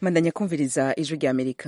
mandanya kumviriza ijwi rya amerika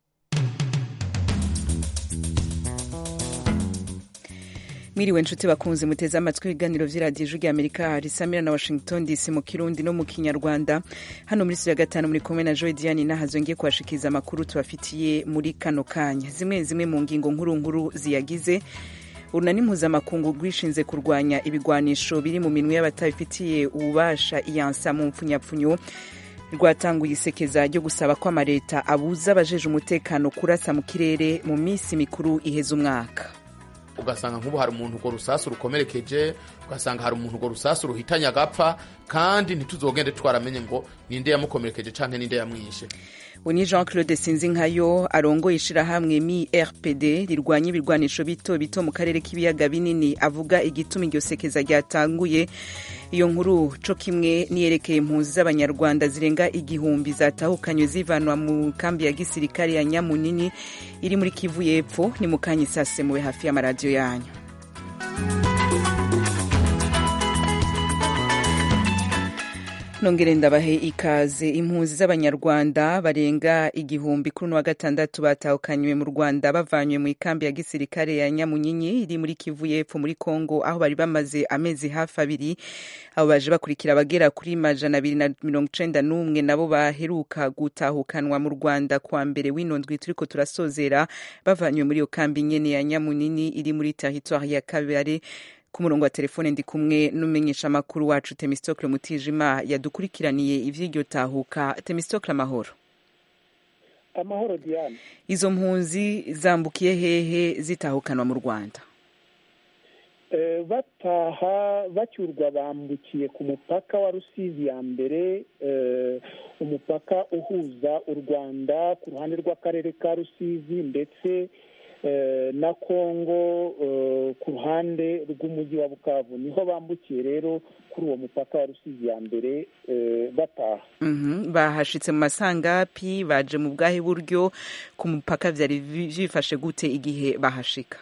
mwiriwe nshuti bakunze muteze amatwi ibiganiro vy'iradiyo ijwi rya amerika risamira na washington dc mu kirundi no mu kinyarwanda hano muri studio ya gatanu muri kumwe na joy diane nahazo ngiye kubashikiriza amakuru tubafitiye muri kano kanya zimwe zimwe mu ngingo nkuru nkuru ziyagize urunani mpuzamakungu rwishinze kurwanya ibigwanisho biri mu minwe y'abatabifitiye ububasha iyansa mu mpfunyapfunyo rwatanguye isekeza ryo gusaba ko amaleta abuza abajeje umutekano kurasa mu kirere mu minsi mikuru iheza umwaka ugasanga nk'ubu hari umuntu urwo rusasu rukomerekeje ugasanga hari umuntu urwo rusasu ruhitanye agapfa kandi ntituzogende twaramenye ngo ninde yamukomerekeje canke ninde yamwishe ni jean claude sinzinkayo arongoye ishirahamwe mi rpd rirwanya ibirwanisho bito bito mu karere k'ibiyaga binini avuga igituma iryo sekeza ryatanguye iyo nkuru co kimwe niyerekeye impunzi z'abanyarwanda zirenga igihumbi zatahukanywe zivanwa mu kambi ya gisirikare ya nyamunini iri muri kivu y'epfo ni mu kanya isasemuwe hafi y'amaradiyo yanyu nongere ndabahe ikaze impunzi z'abanyarwanda barenga igihumbi kuri uno wa gatandatu batahukanywe mu rwanda bavanywe mu ikambi ya gisirikare ya nyamunyinyi iri muri kivu y'epfo muri kongo aho bari bamaze amezi hafi abiri abo baje bakurikira abagera kuri majana abiri na mirongo icenda n'umwe nabo baheruka gutahukanwa mu rwanda kuwa mbere w'ino ndwi turiko turasozera bavanywe muri iyo kambi nyene ya nyamunini iri muri teritwari ya kabare ku murongo wa telefone ndi kumwe n'umenyesha amakuru wacu temistokle mutijima yadukurikiraniye ivy'iryo tahuka temistokle amahoro amahoro diane izo mpunzi zambukiye hehe zitahukanwa mu rwanda e, bataha bacyurwa bambukiye ku mupaka wa rusizi ya mbere e, umupaka uhuza u rwanda ku ruhande rw'akarere ka rusizi ndetse na kongo ku ruhande rw'umujyi wa bukavu niho bambukiye rero kuri uwo mupaka wa rusizi ya mbere bataha bahashitse mu masangapi baje mu bwahe buryo ku mupaka byari byifashe gute igihe bahashika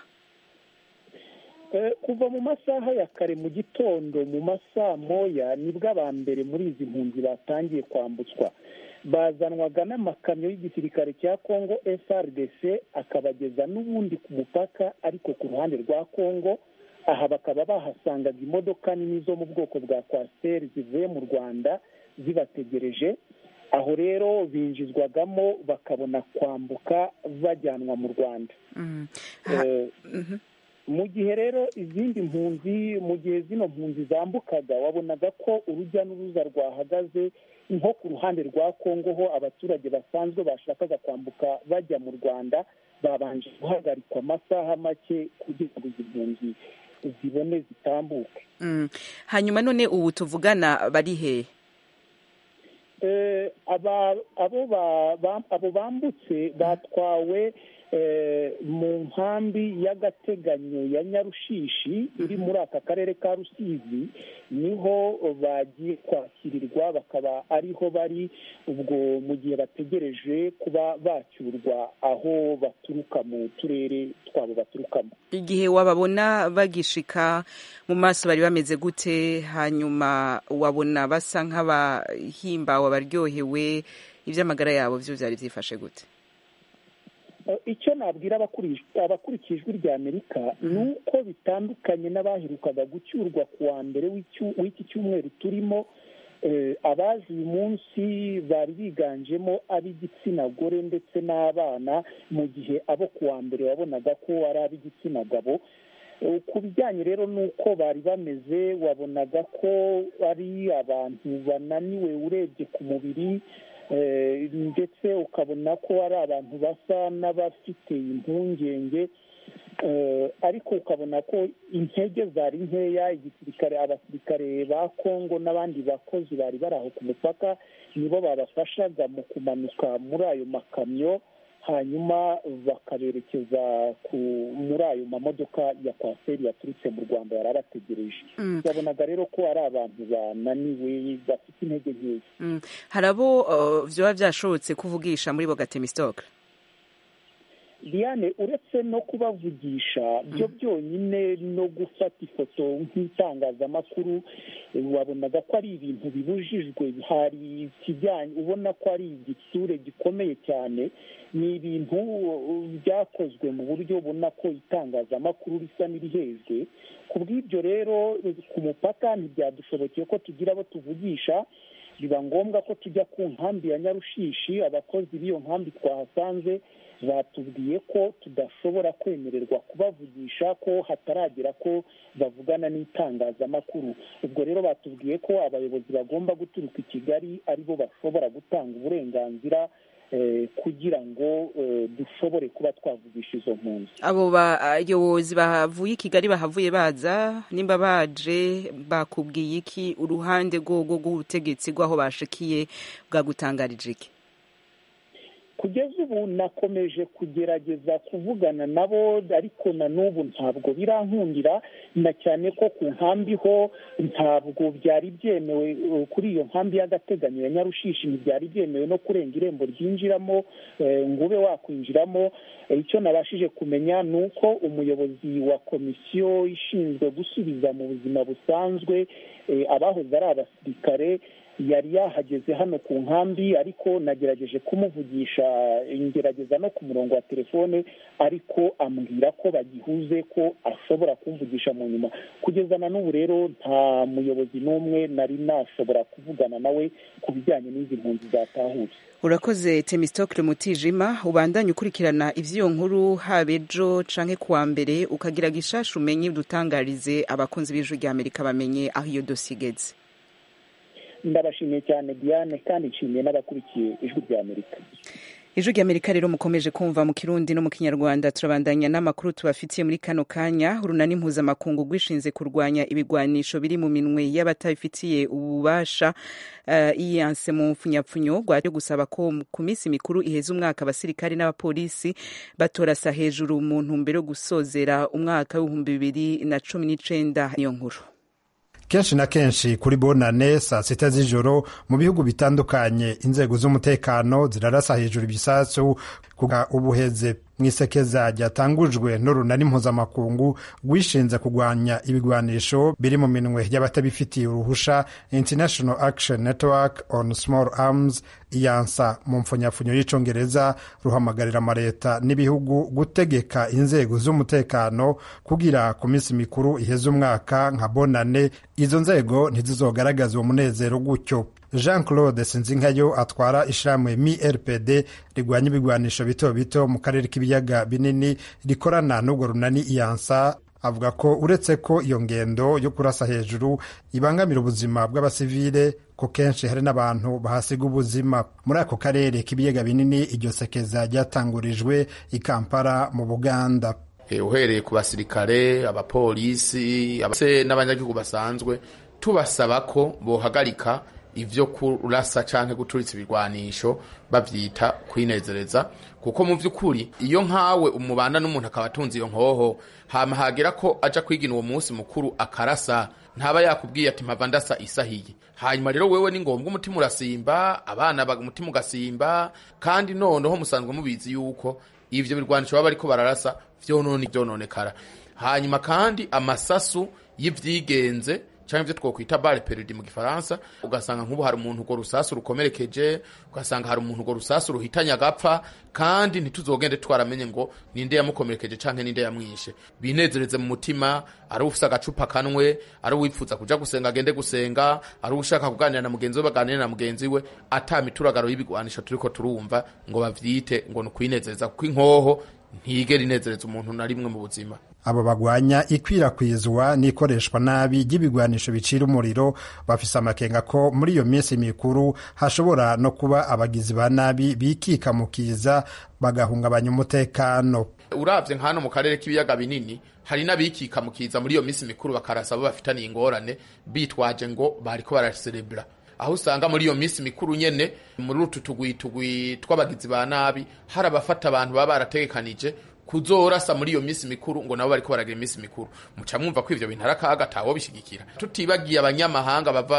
kuva mu masaha ya kare mu gitondo mu masaa moya nibwo aba mbere muri izi mpunzi batangiye kwambutswa bazanwaga n'amakamyo y'igisirikare cya congo frdc akabageza n'ubundi ku mupaka ariko ku ruhande rwa congo aha bakaba bahasangaga imodoka nini zo mu bwoko bwa kwasiteri zivuye mu rwanda zibategereje aho rero binjizwagamo bakabona kwambuka bajyanwa mu rwanda mu gihe rero izindi mpunzi mu gihe zino mpunzi zambukaga wabonaga ko urujya n'uruza rwahagaze nko ku ruhande rwa kongo ho abaturage basanzwe bashakaga kwambuka bajya mu rwanda babanje guhagarikwa amasaha make kugira ngo izi mpunzi zibone zitambuke hanyuma none ubu tuvugana bari hehe abo bambutse batwawe mu nkambi y'agateganyo ya nyarushishi iri muri aka karere ka rusizi niho bagiye kwakirirwa bakaba ariho bari ubwo mu gihe bategereje kuba bacyurwa aho baturuka mu turere twabo baturukamo igihe wababona bagishika mu maso bari bameze gute hanyuma wabona basa nk'abahimbawe abaryohewe iby'amagara yabo byo byari byifashe gute icyo nabwira abakurikiye ijwi rya amerika ni uko bitandukanye n'abaherukaga gucyurwa ku wa mbere w'iki cyumweru turimo abaje uyu munsi bari biganjemo ab'igitsina gore ndetse n'abana mu gihe abo ku wa mbere wabonaga ko ari ab'igitsina gabo ku bijyanye rero n'uko bari bameze wabonaga ko ari abantu bananiwe urebye ku mubiri ndetse ukabona ko ari abantu basa n'abafite impungenge ariko ukabona ko intege zari nkeya igisirikare abasirikare ba kongo n'abandi bakozi bari bari aho ku mupaka nibo babafashaga mu kumanuka muri ayo makamyo hanyuma bakaberekeza muri ayo mamodoka ya kwasiteri yaturutse mu rwanda yari abategereje babonaga rero ko ari abantu bananiwe bafite intege nkeya hari abo byaba byashobotse kuvugisha muri bo gatemisitoke diane uretse no kubavugisha byo byonyine no gufata ifoto nk'itangazamakuru wabonaga ko ari ibintu bibujijwe hari ikijyanye ubona ko ari igitsure gikomeye cyane ni ibintu byakozwe mu buryo ubona ko itangazamakuru risa n'irihejwe ku bw'ibyo rero ku mupaka ntibyadushobokeye ko tugira abo tuvugisha biba ngombwa ko tujya ku nkambi ya nyarushishi abakozi b'iyo nkambi twahasanze batubwiye ko tudashobora kwemererwa kubavugisha ko hataragera ko bavugana n'itangazamakuru ubwo rero batubwiye ko abayobozi bagomba guturuka i kigali aribo bashobora gutanga uburenganzira kugira ngo dushobore kuba twavugisha izo mpunzi abo bayobozi bavuye i kigali bahavuye baza nimba baje bakubwiye iki uruhande rwogo rw'ubutegetsi rw'aho bashikiye bwagutangarije iki kugeza ubu nakomeje kugerageza kuvugana nabo ariko na n'ubu ntabwo birankundira na cyane ko ku nkambi ho ntabwo byari byemewe kuri iyo nkambi y'agateganyo ya nyarushishi ntibyari byemewe no kurenga irembo ryinjiramo ngo ube wakwinjiramo icyo nabashije kumenya ni uko umuyobozi wa komisiyo ishinzwe gusubiza mu buzima busanzwe abahoze ari abasirikare yari yahageze hano ku nkambi ariko nagerageje kumuvugisha ngerageza no ku murongo wa telefone ariko ambwira ko bagihuze ko ashobora kumvugisha mu nyuma kugeza na n'ubu rero nta muyobozi n'umwe nari nashobora kuvugana nawe ku bijyanye n'izi mpunzi zatahutse urakoze temistokle mutijima ubandanye ukurikirana ivy'iyo nkuru haba ejo canke kuwa mbere ukagira gishasha umenye udutangarize abakunzi b'ijwi rya amerika bamenye aho iyo dosi igeze ndabashimiye cyane diane kandi nshimiye n'abakurikiye ijwi rya amerika ijwi rya amerika rero mukomeje kumva mu kirundi no mu kinyarwanda turabandanya n'amakuru tubafitiye muri kano kanya urunani mpuzamakungu rwishinze kurwanya ibigwanisho biri mu minwe y'abatabifitiye ububasha uh, iyanse mu mfunyapfunyo rwaje gusaba ko ku minsi mikuru iheza umwaka abasirikari n'abapolisi batorasa hejuru mu ntumbero yo gusozera umwaka w'ibihumbi bibiri na cumi n'icenda niyo nkuru kenshi na kenshi kuri bonane saa sita z'ijoro mu bihugu bitandukanye inzego z'umutekano zirarasa hejuru ibisasu kuga ubuheze mu isekeza ryatangujwe n'urunani mpuzamakungu rwishinze kurwanya ibigwanisho biri mu minwe y'abatabifitiye uruhusha international action network on small arms iyansa mu mfunyafunyo y'icongereza ruhamagarira amaleta n'ibihugu gutegeka inzego z'umutekano kugira ku minsi mikuru iheza umwaka nka bonane izo nzego ntizizogaragaza uwo munezero gutyo jean claude sinzinkayo atwara ishirahamwe mi rpd rigwanya ibigwanisho bito bito mu karere k'ibiyaga binini rikorana n'urwo runani iyansa avuga ko uretse ko iyo ngendo yo kurasa hejuru ibangamira ubuzima bw'abasivile ko kenshi hari n'abantu bahasiga ubuzima muri ako karere k'ibiyaga binini iryo sekeza ryatangurijwe i kampala mu buganda uhereye ku basirikare abapolisi n'abanyagihugu basanzwe tubasaba ko bohagarika ivyo kurasa canke guturitsa ibigwanisho bavyita kwinezereza kuko mu vy'ukuri iyo nkawe umubana n'umuntu akaba atunze iyo nkoho hama hagera ko aja kwigina uwo munsi mukuru akarasa ntaba yakubwiye ati mpava ndasa isahiye hanyuma rero wewe ni ngombwa umutima urasimba abana umutima ugasimba kandi noneho musanzwe mubizi yuko ivyo birwanisho baba bariko bararasa vyonone vyononekara hanyuma kandi amasasu y'ivyigenze cyangwa ibyo twakwita bare peridi mu gifaransa ugasanga nk'ubu hari umuntu urwo rusasu rukomerekeje ugasanga hari umuntu urwo rusasu ruhitanye agapfa kandi ntituzogende twaramenye ngo ninde yamukomerekeje cyangwa ninde yamwishe binezereze mu mutima ari ufite agacupa kanwe ari uwipfuza kuja gusenga agende gusenga ari ushaka kuganira na mugenzi we baganire na mugenzi we ata mituragaro y'ibigwanisho turiko turumva ngo bavyite ngo ni ukwinezereza kuko inkoho ntigera inezereza umuntu na rimwe mu buzima abo bagwanya ikwirakwizwa n'ikoreshwa nabi ry'ibigwanisho bicira umuriro bafise amakenga ko muri iyo minsi mikuru hashobora no kuba abagizi ba nabi bikika mu kiza bagahungabanya umutekano uravye nk'hano mu karere k'ibiyaga binini hari n'abikika mu kiza muri iyo minsi mikuru bakarasa abo bafitaniye ingorane bitwaje ngo bariko baraserebura aho usanga muri iyo minsi mikuru nyene muri utu tugwitugwi tw'abagizi ba nabi hari abafata abantu baba barategekanije kuzorasa muri iyo minsi mikuru ngo nabo bariko baragira iminsi mikuru muca mwumva ko ivyo bintu ari akaga tawo bishigikira tutibagiye abanyamahanga bava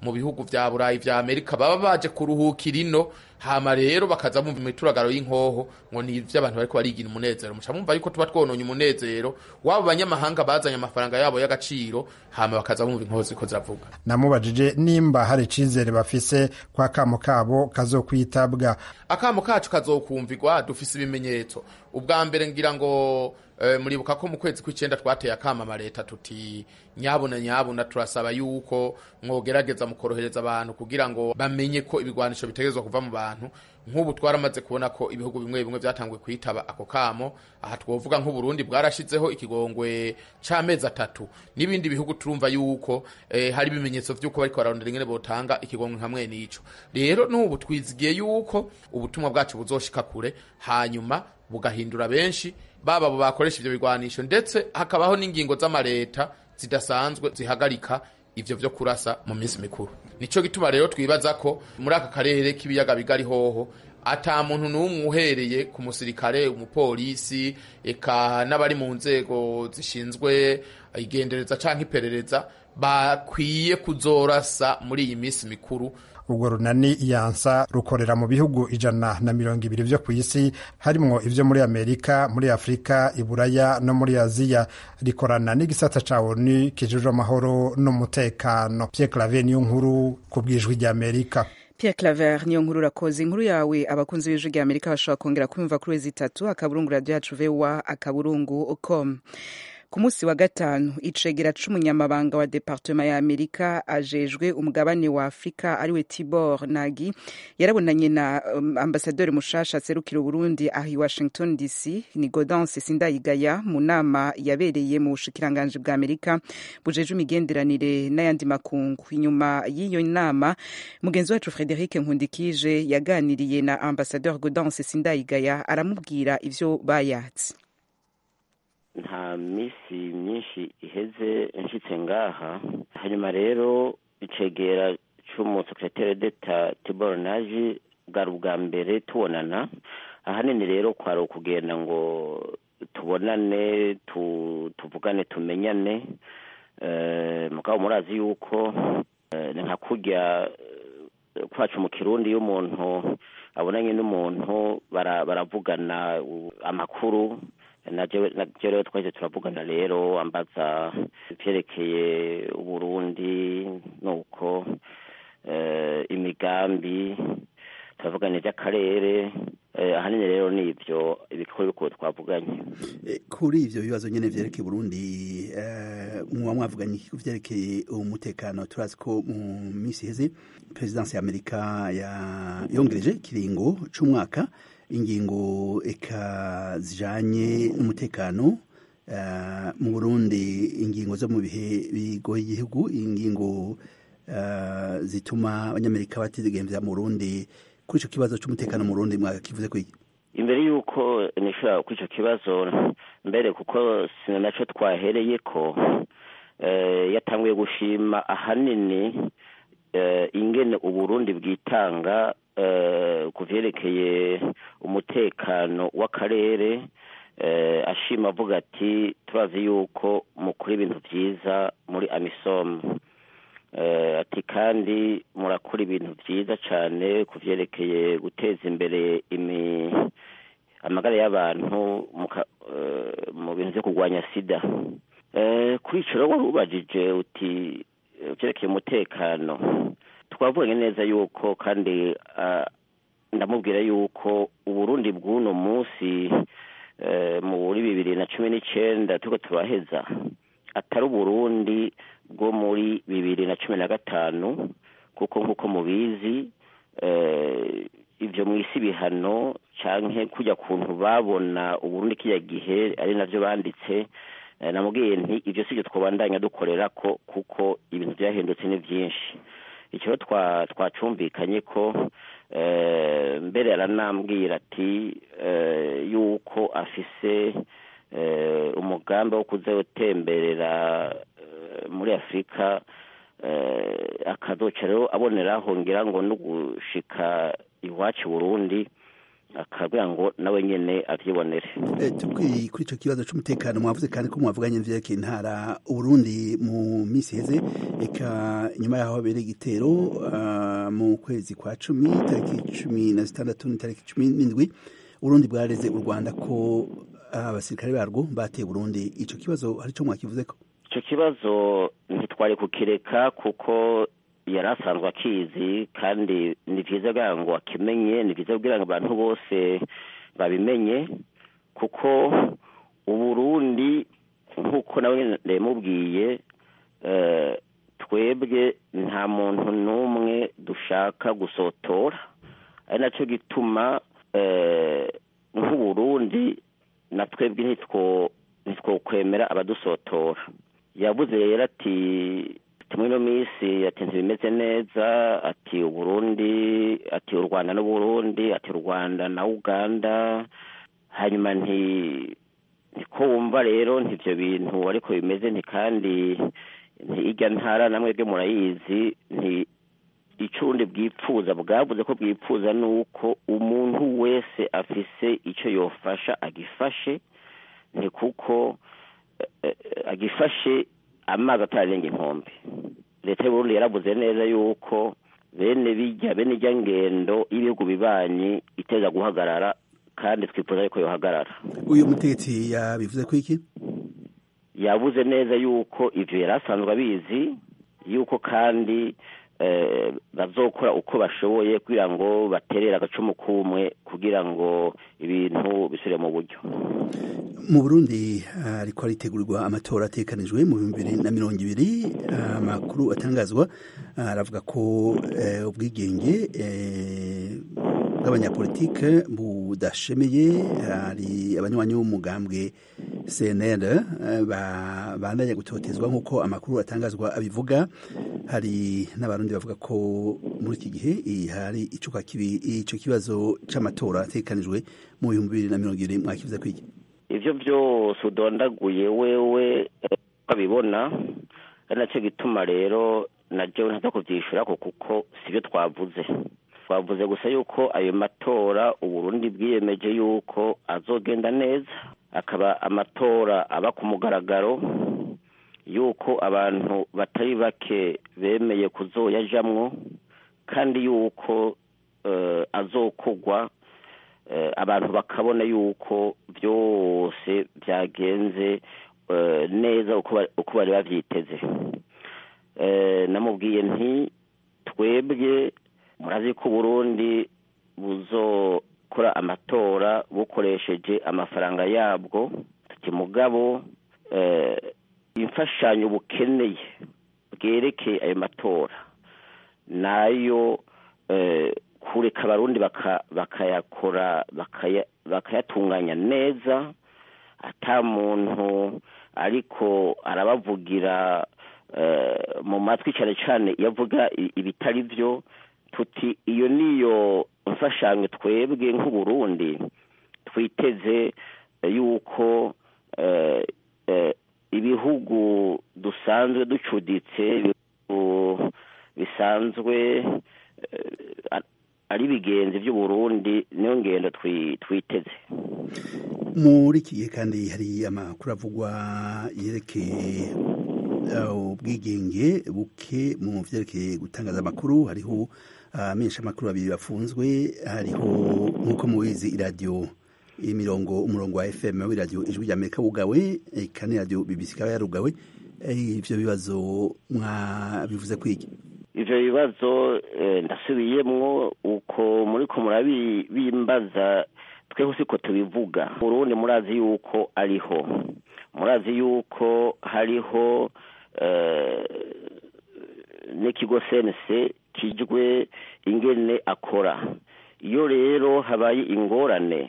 mu bihugu vya burayi vya amerika baba baje kuruhukira ino hama rero bakaza mumva imituragaro y'inkoho ngo ni ivy'abantu bariko barigira umunezero muca mumva yuko tuba twononye umunezero wabo banyamahanga bazanye amafaranga yabo y'agaciro hama bakaza bumva inkoho ziko ziravuga namubajije nimba hari icizere bafise kwa kamo kabo kazokwitabwa akamo kacu kazokumvirwa dufise ibimenyetso ubwa mbere ngira ngo e, muribuka ko mu kwezi kw'icenda twateye akama leta tuti nyabuna nyabuna turasaba yuko mwogerageza mukorohereza abantu kugira ngo bamenye ko ibigwanisho bitegerezwa kuva mu bantu nk'ubu twaramaze kubona ko ibihugu bimwe bimwe byatanguye kwitaba ako kamo aha twovuga nk'uburundi bwarashizeho ikigongwe c'amezi atatu n'ibindi bihugu turumva yuko eh, hari ibimenyetso vy'uko bariko bararondera ingene botanga ikigongwe nkamwe n'ico rero n'ubu twizigiye yuko ubutumwa bwacu buzoshika kure hanyuma bugahindura benshi baba abo bakoresha ivyo bigwanisho ndetse hakabaho n'ingingo z'amareta zidasanzwe zihagarika ivyo vyo kurasa mu minsi mikuru nico gituma rero twibaza ko muri aka karere k'ibiyaga bigari hoho ata muntu n'umwe uhereye ku musirikare umupolisi eka n'abari mu nzego zishinzwe igendereza canke iperereza bakwiye kuzorasa muri iyi minsi mikuru urwo runani yansa rukorera mu bihugu ijana na mirongo ibiri vyo ku isi harimwo ivyo muri amerika muri afurika iburaya no muri aziya rikorana n'igisata ca onu kijejwe amahoro n'umutekano pierre claver niyo nkuru ku bwijwi rya amerika Pierre Claver niyo nkuru urakoze inkuru yawe abakunzi b'ijwi rya Amerika bashobora kongera kumva kuri wezi itatu akaburungu radio yacu voa akaburungu com ku munsi wa gatanu icegera c'umunyamabanga wa departema ya amerika ajejwe umugabane wa afurika ariwe tibor nagi yarabonanye na um, ambasaderi mushasha aserukira uburundi aho i washington dc ni godance sindayigaya mu nama yabereye mu bushikiranganji bwa amerika bujejwe imigenderanire n'ayandi makungu inyuma y'iyo nama mugenzi wacu frederic nkundikije yaganiriye na ambasaderi godance sindayigaya aramubwira ivyo bayatse nta minsi myinshi iheze nshitse ngaha hanyuma rero icegera c'umusekretere d'etat tibor naji bwari ubwa mbere tubonana ahanini rero kwari ukugenda ngo tubonane tuvugane tumenyane mugabo murazi yuko ni nka kurya kwacu mu kirundi iyo umuntu abonanye n'umuntu baravugana amakuru naje rero twahise turavugana rero ambaza ivyerekeye uburundi nuko imigambi turavugana ivy'akarere ahanini rero nivyo ibikuru bikuru twavuganye kuri ivyo bibazo nyene vyerekeye burundi muba mwavuganye ku vyerekeye umutekano turazi ko mu misi iheze perezidansi ya amerika yongereje ikiringo c'umwaka ingingo eka zijanye n'umutekano uh, mu Burundi ingingo zo mu bihe bigoye igihugu ingingo uh, zituma abanyamerika batizigemvya mu Burundi kuri ico kibazo c'umutekano mu Burundi mwakakivuze ko iki imbere y'uko nishobora kuri ico kibazo mbere kuko sina naco twahereye ko uh, yatanguye gushima ahanini ingene uburundi bwitanga ku vyerekeye umutekano w'akarere ashima avuga ati turazi yuko mukora ibintu vyiza muri amisom ati kandi murakora ibintu vyiza cane ku vyerekeye guteza imbere amagara y'abantu mu bintu vyo kurwanya sida kuri ico rero wari ubajije uti vyerekeye umutekano twavuganye neza yuko kandi ndamubwira yuko uburundi bw'uno munsi muri bibiri na cumi n'icenda turiko turaheza atari uburundi bwo muri bibiri na cumi na gatanu kuko nk'uko mubizi ivyo mw'isi bihano canke kujya kuntu babona uburundi kiriya gihe ari navyo banditse namubwiye nti ivyo sivyo twobandanya dukorera ko kuko ibintu vyahindutse ni vyinshi icyo twacumvikanye ko mbere aranambwira ati yuko afise umugambi wo kuza utemberera muri afurika akazoca rero aboneraho ngira ngo no gushika iwacu burundi akabwira ngo nawe nyene avyibonere tukiri kuri ico kibazo c'umutekano mwavuze kandi ko mwavuganye n'ivyerekeye intara uburundi mu misi heze eka nyuma yaho habereye igitero mu kwezi kwa cumi tariki cumi na zitandatu n'itariki cumi n'indwi uburundi bwareze u rwanda ko abasirikare barwo bateye burundi ico kibazo hari ico mwakivuzeko ico kibazo ntitwari kukireka kuko yari asanzwe akizi kandi ni vyiza kugira ngo akimenye ni vyiza kugira ngo abantu bose babimenye kuko uburundi nk'uko nawe ndamubwiye twebwe nta muntu n'umwe dushaka gusotora ari nacyo gituma nk'uburundi na twebwe ntitwokwemera abadusotora yabuze rero ati muri ino minsi ati ntibimeze neza ati uburundi ati u rwanda n'uburundi ati u rwanda na uganda hanyuma nti niko wumva rero ntivyo bintu ariko bimeze nti kandi ntirya ntara namwe bwe murayizi nti icundi bwipfuza bwavuze ko bwipfuza nuko umuntu wese afise ico yofasha agifashe ni kuko agifashe amazi atararenga inkombe leta y'uburundi yaravuze neza yuko bene bijya bene ijya ngendo y'ibihugu bibanyi iteza guhagarara kandi twifuza yuko yohagarara uyu mutegetsi yabivuze ko iki yavuze neza yuko ivyo yari asanzwe abizi yuko kandi bazokora uko bashoboye kugira ngo baterere agacumu kumwe kugira ngo ibintu bisubire mu buryo mu burundi ariko aritegurirwa amatora atekanijwe mu bihumbi bibiri na mirongo ibiri amakuru atangazwa aravuga ko ubwigenge bw'abanyapolitike budashemeye hari abanywanyi b'umugambwe cnl bandanya gutotezwa nk'uko amakuru atangazwa abivuga hari n'abarundi bavuga ko muri iki gihe hari icuka kibi ico kibazo c'amatora atekanijwe mu bihumbi bibiri na mirongo ibiri mwakivuze kwiki ivyo vyose udondaguye wewe ukabibona ari nacyo gituma rero na jewe ntaza kuvyishurako kuko sivyo twavuze twavuze gusa yuko ayo matora uburundi bwiyemeje yuko azogenda neza akaba amatora aba ku mugaragaro yuko abantu batari bake bemeye kuzoyajamwo kandi yuko azokogwa abantu bakabona yuko byose byagenze neza uko bari babyiteze namubwiye nti twebwe murazi ko uburundi buzokora amatora bukoresheje amafaranga yabwo tuti mugabo imfashanyo bukeneye bwerekeye ayo matora nayo kureka abarundi bakayakora bakayatunganya neza ata muntu ariko arabavugira mu matwi cyane cyane iyo avuga ibitari byo tuti iyo niyo mfashanyo twebwe nk'uburundi twiteze yuko ibihugu dusanzwe ducuditse bisanzwe ari ibigenzi by'uburundi niyo ngendo twiteze muri iki gihe kandi hari amakuru avugwa yerekeye ubwigenge buke mu vyerekeye gutangaza amakuru hariho amenshi amakuru babiri bafunzwe hariho nk'uko mubizi iradiyo imirongo umurongo wa fm w'iradiyo ijwi rya amerika wugawe eka n'iradiyo bbc ikaba yarugawe ivyo bibazo mwabivuze kwiki ivyo bibazo ndasubiyemwo uko muriko murabimbaza tweho siko tubivuga urundi murazi yuko ariho murazi yuko hariho n'ikigo sense kijwe ingene akora iyo rero habaye ingorane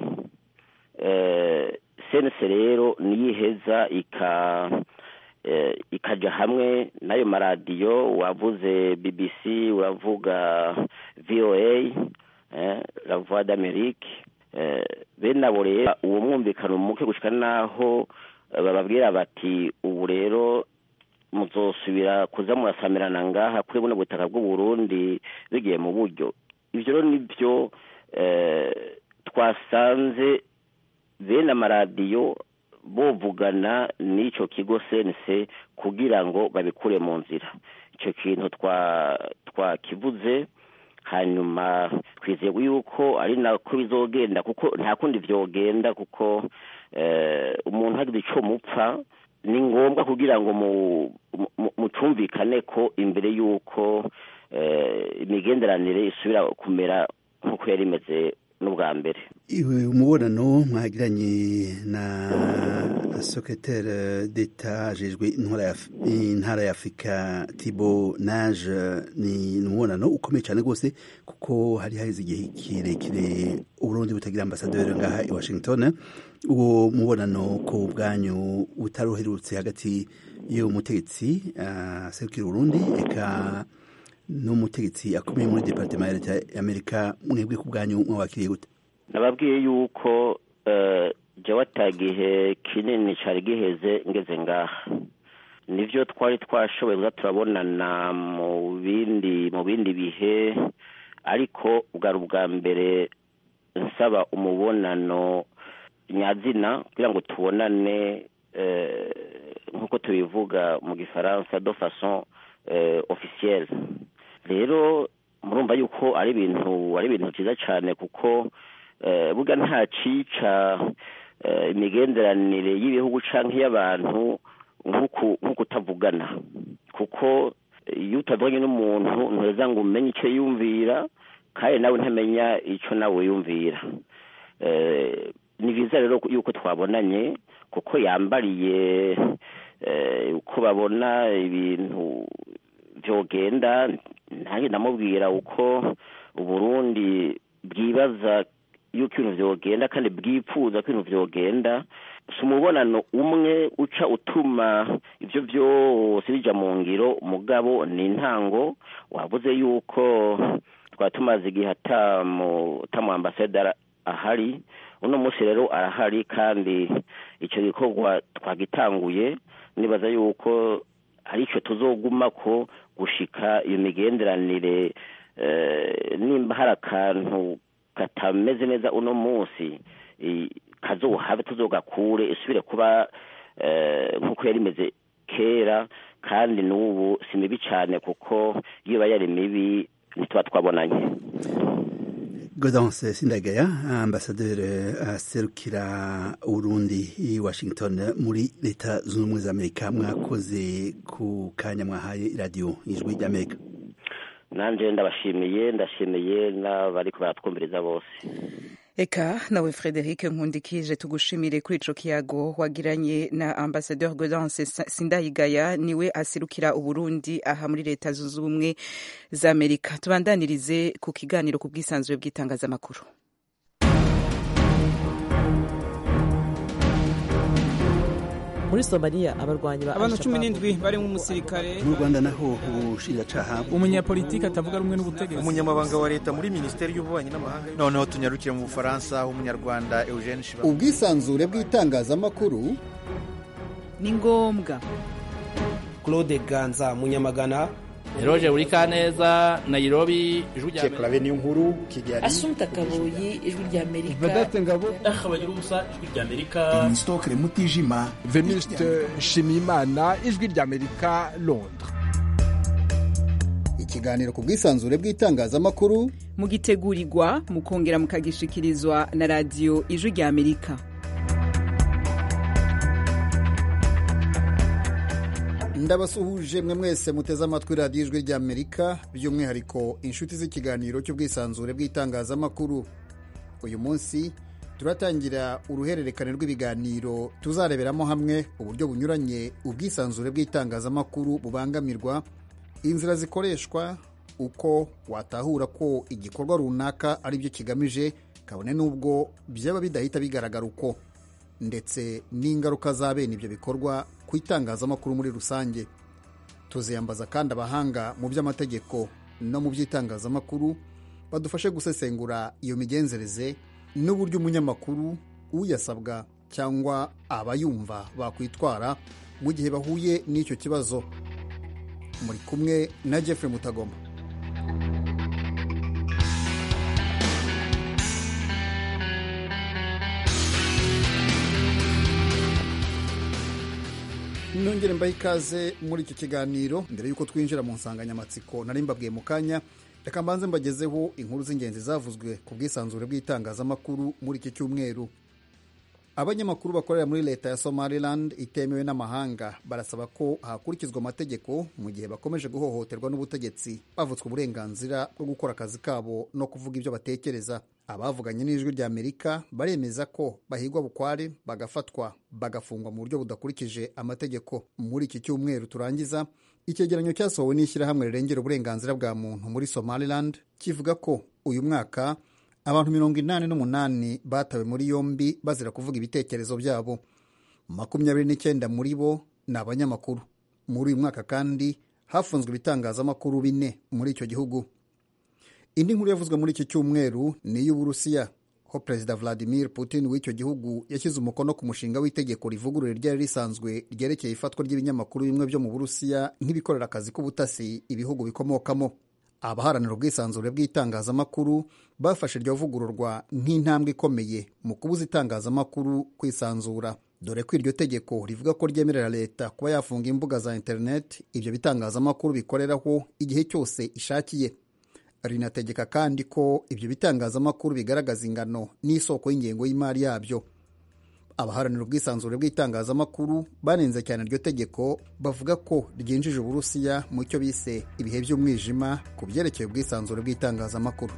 sense rero niyiheza ika ikaja hamwe n'ayo maradiyo wavuze bbc uravuga voa la voix d'amerique bene abo rero uwo mwumvikano muke gushika naho bababwira bati ubu rero muzosubira kuza murasamirana ngaha kuri buno butaka bw'uburundi bigiye mu buryo ivyo rero nivyo twasanze bene amaradiyo bovugana n'icyo kigo sense kugira ngo babikure mu nzira icyo kintu twakivuze hanyuma twizeye yuko ari nako bizogenda kuko nta kundi byogenda kuko umuntu hagize icyo mupfa ni ngombwa kugira ngo mucumvikane ko imbere y'uko imigenderanire isubira kumera nk'uko yari imeze n'ubwa mbere umubonano mwagiranye na secrétaire d'etat ajejwe intara ya afurika tibo nage ni umubonano ukomeye cyane rwose kuko hari haheze igihe kirekire uburundi butagira ambasaderi ngaha i washington uwo mubonano ku bwanyu utaruherutse hagati y'umutegetsi aserukira uburundi eka n'umutegetsi akomeye muri departement ya leta y'amerika mwebwe ku bwanyu mwabakiriye gute nababwiye yuko jya watagihe kinini cyari giheze ngeze ngaha nibyo twari twashoboye kuza turabonana mu bindi mu bindi bihe ariko bwari ubwa mbere nsaba umubonano nyazina kugira ngo tubonane nk'uko tubivuga mu gifaransa do façon officielle rero murumva yuko ari ibintu ari ibintu byiza cyane kuko buga nta cica imigenderanire y'ibihugu cyangwa iy'abantu nk'uko utavugana kuko iyo utavuganye n'umuntu ntuza ngo umenye icyo yumvira kandi nawe ntamenya icyo nawe yumvira ni byiza rero yuko twabonanye kuko yambariye uko babona ibintu byogenda nanjye ndamubwira uko uburundi bwibaza yuko ibintu byogenda kandi bwifuza ko ibintu byogenda si umubonano umwe uca utuma ibyo byose bijya mu ngiro umugabo ni intango wabuze yuko twaba tumaze igihe atamu ambasaderi ahari uno munsi rero arahari kandi icyo gikorwa twagitanguye nibaza yuko ari icyo tuzoguma ko gushika iyo migenderanire nimba hari akantu katameze neza uno munsi kazohabe tuzogakure isubire kuba nk'uko yari imeze kera kandi n'ubu si mibi cyane kuko iyo iba yari mibi ntituba twabonanye Gaudence Sindagaya ambasaderi aserukira Urundi i Washington muri leta zunze ubumwe za Amerika mwakoze ku kanya mwahaye radio ijwi ry'Amerika nanje ndabashimiye ndashimiye n'abariko baratwumviriza bose eka nawe frederic nkundikije tugushimire kuri ico kiyago wagiranye na ambasadeur Gaudence Sindayigaya niwe aserukira Uburundi aha muri leta zunze ubumwe za Amerika tubandanirize ku kiganiro ku bwisanzure bw'itangazamakuru muri somaliya abarwanyi ba abantu cumi n'indwi barimo umusirikare mu rwanda naho ubushinjacaha umunyapolitiki atavuga rumwe n'ubutegetsi umunyamabanga wa leta muri minisiteri y'ububanyi n'amahanga noneho tunyarukire mu bufaransa umunyarwanda eugene shiba ubwisanzure bw'itangazamakuru ni ngombwa claude ganza munyamagana Eroje Urikaneza Nairobi ijwi rya Amerika niyo nkuru Kigali Asumta Kaboyi ijwi rya Amerika Vedate Ngabo Akabagira ubusa ijwi rya Amerika Stokre Mutijima Venuste Shimimana ijwi rya Amerika Londres ikiganiro ku bwisanzure bw'itangazamakuru mugitegurirwa mukongera mukagishikirizwa na radiyo ijwi rya Amerika ndabasuhuje mwe mwese muteze amatwi radiyo ijwi rya amerika by'umwihariko inshuti z'ikiganiro cy'ubwisanzure bw'itangazamakuru uyu munsi turatangira uruhererekane rw'ibiganiro tuzareberamo hamwe uburyo bunyuranye ubwisanzure bw'itangazamakuru bubangamirwa inzira zikoreshwa uko watahura ko igikorwa runaka ari byo kigamije kabone n'ubwo byaba bidahita bigaragara uko ndetse n'ingaruka za bene ibyo bikorwa ku itangazamakuru muri rusange tuziyambaza kandi abahanga mu by'amategeko no mu by'itangazamakuru badufashe gusesengura iyo migenzereze n'uburyo umunyamakuru uyasabwa cyangwa abayumva bakwitwara mu gihe bahuye n'icyo kibazo muri kumwe na Jeffrey Mutagoma nongere mbahe ikaze muri iki kiganiro mbere y'uko twinjira mu nsanganyamatsiko nari mbabwiye mu kanya reka mbanze mbagezeho inkuru z'ingenzi zavuzwe ku bwisanzure bw'itangazamakuru muri iki cyumweru abanyamakuru bakorera muri leta ya somaliland itemewe n'amahanga barasaba ko hakurikizwa amategeko mu gihe bakomeje guhohoterwa n'ubutegetsi bavutswe uburenganzira bwo gukora akazi kabo no kuvuga ibyo batekereza abavuganye n'ijwi rya amerika baremeza ko bahigwa bukware bagafatwa bagafungwa mu buryo budakurikije amategeko muri iki cyumweru turangiza icyegeranyo cyasohowe n'ishyirahamwe rirengera uburenganzira bwa muntu muri somaliland kivuga ko uyu mwaka abantu mirongo inani n'umunani batawe muri yombi bazira kuvuga ibitekerezo byabo makumyabiri n'icyenda muri bo ni abanyamakuru muri uyu mwaka kandi hafunzwe ibitangazamakuru bine muri icyo gihugu indi nkuru yavuzwe muri iki cyumweru ni iy'uburusiya ho perezida vladimir putin w'icyo gihugu yashyize umukono ku mushinga w'itegeko rivugurura ryari risanzwe ryerekeye ifatwa ry'ibinyamakuru bimwe byo mu burusiya nk'ibikorera akazi k'ubutasi ibihugu bikomokamo abaharanira ubwisanzure bw'itangazamakuru bafashe iryo vugururwa nk'intambwe ikomeye mu kubuza itangazamakuru kwisanzura dore ko iryo tegeko rivuga ko ryemerera leta kuba yafunga imbuga za interineti ibyo bitangazamakuru bikoreraho igihe cyose ishakiye rinategeka kandi ko ibyo bitangazamakuru bigaragaza ingano n'isoko y'ingengo y'imari yabyo abaharanira ubwisanzure bw'itangazamakuru banenze cyane iryo tegeko bavuga ko ryinjije uburusiya mu cyo bise ibihe by'umwijima ku byerekeye ubwisanzure bw'itangazamakuru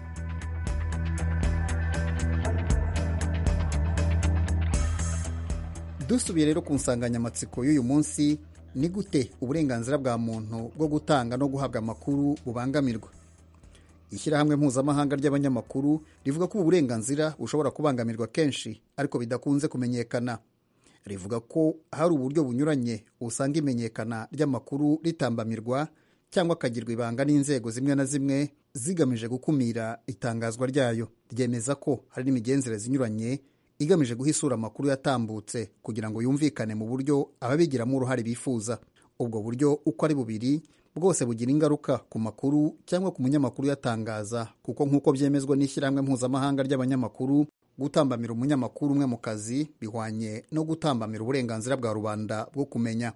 dusubiye rero ku nsanganyamatsiko y'uyu munsi ni gute uburenganzira bwa muntu bwo gutanga no guhabwa amakuru bubangamirwa ishyirahamwe mpuzamahanga ry'abanyamakuru rivuga ko ubu burenganzira bushobora kubangamirwa kenshi ariko bidakunze kumenyekana rivuga ko hari uburyo bunyuranye usanga imenyekana ry'amakuru ritambamirwa cyangwa akagirwa ibanga n'inzego zimwe na zimwe zigamije gukumira itangazwa ryayo ryemeza ko hari n'imigenzereze inyuranye igamije guha isura amakuru yatambutse kugira ngo yumvikane mu buryo ababigiramo uruhare bifuza ubwo buryo uko ari bubiri bwose bugira ingaruka ku makuru cyangwa ku munyamakuru yatangaza kuko nk'uko byemezwa n'ishyirahamwe mpuzamahanga ry'abanyamakuru gutambamira umunyamakuru umwe mu kazi bihwanye no gutambamira uburenganzira bwa rubanda bwo kumenya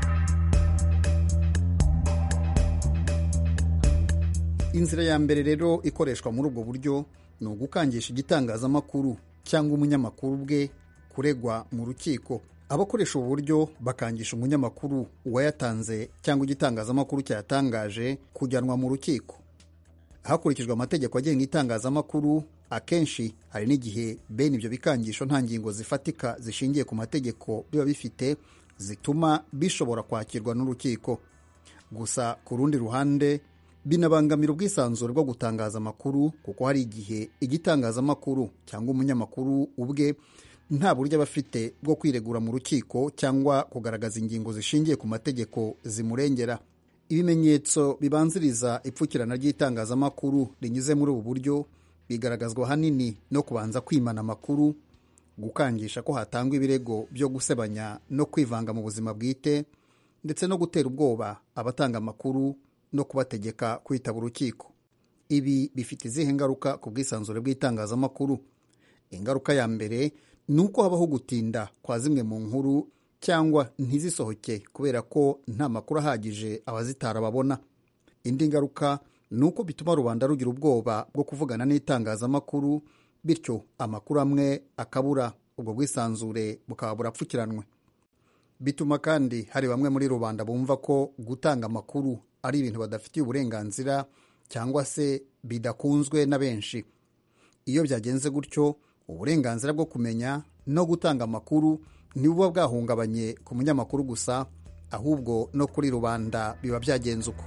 inzira ya mbere rero ikoreshwa muri ubwo buryo ni ugukangisha igitangazamakuru cyangwa umunyamakuru bwe kuregwa mu rukiko abakoresha ubu buryo bakangisha umunyamakuru uwayatanze cyangwa igitangazamakuru cyayatangaje kujyanwa mu rukiko hakurikijwe amategeko agenga itangazamakuru akenshi hari n'igihe bene ibyo bikangisho nta ngingo zifatika zishingiye ku mategeko biba bifite zituma bishobora kwakirwa n'urukiko gusa ku rundi ruhande binabangamira ubwisanzure bwo gutangaza amakuru kuko hari igihe igitangazamakuru cyangwa umunyamakuru ubwe nta buryo aba afite bwo kwiregura mu rukiko cyangwa kugaragaza ingingo zishingiye ku mategeko zimurengera ibimenyetso bibanziriza ipfukirana ry'itangazamakuru rinyuze muri ubu buryo bigaragazwa ahanini no kubanza kwimana amakuru gukangisha ko hatangwa ibirego byo gusebanya no kwivanga mu buzima bwite ndetse no gutera ubwoba abatanga amakuru no kubategeka kwitaba urukiko ibi bifite izihe ngaruka ku bwisanzure bw'itangazamakuru ingaruka ya mbere ni uko habaho gutinda kwa zimwe mu nkuru cyangwa ntizisohoke kubera ko nta makuru ahagije abazitara babona indi ngaruka ni uko bituma rubanda rugira ubwoba bwo kuvugana n'itangazamakuru bityo amakuru amwe akabura ubwo bwisanzure bukaba burapfukiranwe bituma kandi hari bamwe muri rubanda bumva ko gutanga amakuru ari ibintu badafitiye uburenganzira cyangwa se bidakunzwe na benshi iyo byagenze gutyo uburenganzira bwo kumenya no gutanga amakuru ntibuba bwahungabanye ku munyamakuru gusa ahubwo no kuri rubanda biba byagenze uko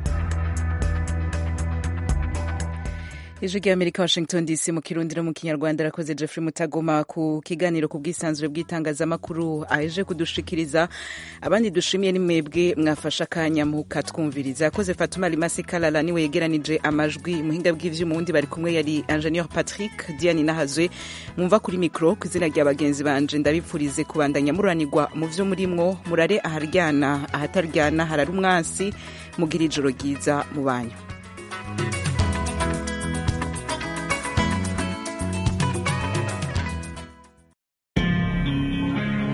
ijwi ry'amerika washington dc mu kirundi no mu kinyarwanda arakoze jeffrey mutagoma ku kiganiro ku bwisanzure bw'itangazamakuru aje kudushikiriza abandi dushimiye ni mwebwe mwafashe akanya mukatwumviriza yakoze fatuma rimasi kalala niwe yegeranije amajwi muhinga bw'ivyuma wundi bari kumwe yari ingenieur patrick diane nahazwe mwumva kuri mikro ku izina rya bagenzi banje ndabipfurize kubandanya muranirwa mu vyo murimwo murare aharyana ahataryana harari umwansi mugira ijoro ryiza mu banyu